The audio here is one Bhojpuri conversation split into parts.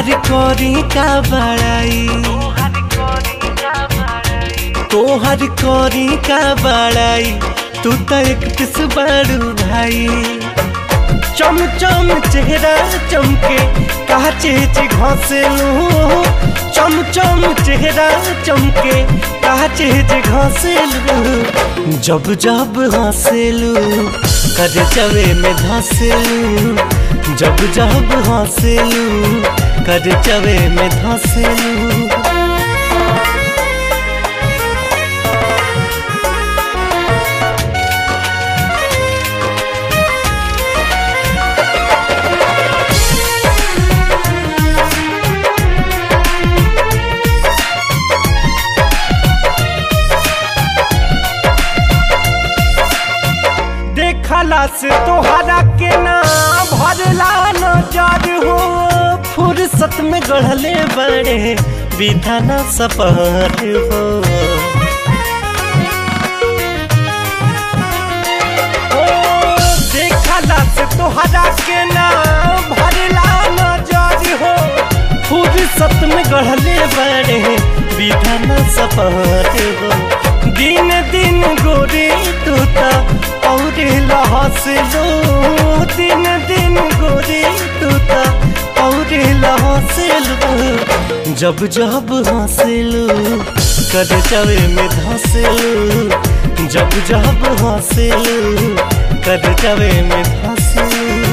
तोहर करी का बड़ाई तोहर करी का बड़ाई तू तो एक पिस बड़ू भाई चम चम चेहरा चमके काचे चे घसेलू चम चम चेहरा चमके काचे चे घसेलू जब जब हंसेलू कर चवे में धसेलू जब जब हंसेलू कर चवे में धसेलू देखला से तोहरा के ना भरला नजर हो फुर्सत में गढ़ले बड़े विधाना सपहर हो ओ, देखला से तोहरा के ना भरला नजर हो फुर्सत में गढ़ले बड़े विधाना सपहर हो दिन दिन गोरी तूता और लहसलो दिन दिन गोरी तूता और लहसलो जब जब हंसलू कर चवे में धंसलू जब जब हंसलू कर चवे में धंसलू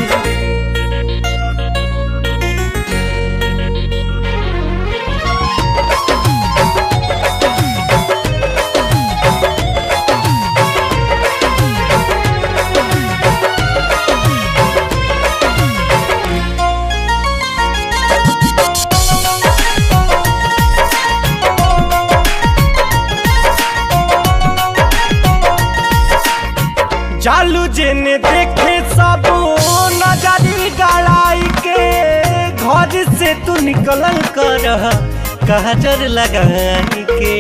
चालू जेने देखे सब नजरी गड़ाई के घर से तू निकल कर कहजर लगाई के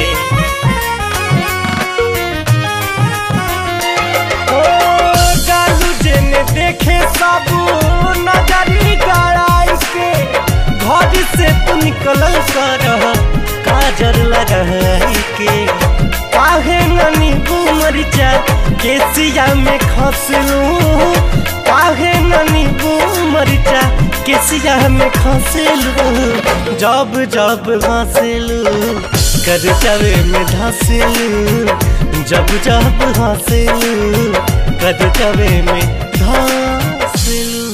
ओ चालू जेने देखे सब नजरी गड़ाई के घर से तू निकल कर काजर लगाई के काहे ननी मरिचा केसिया में खसलू काहे ननी मरिचा केसिया में खसलू जब जब हंसलू कर चवे में धसलू जब जब हंसलू कर चवे में धसलू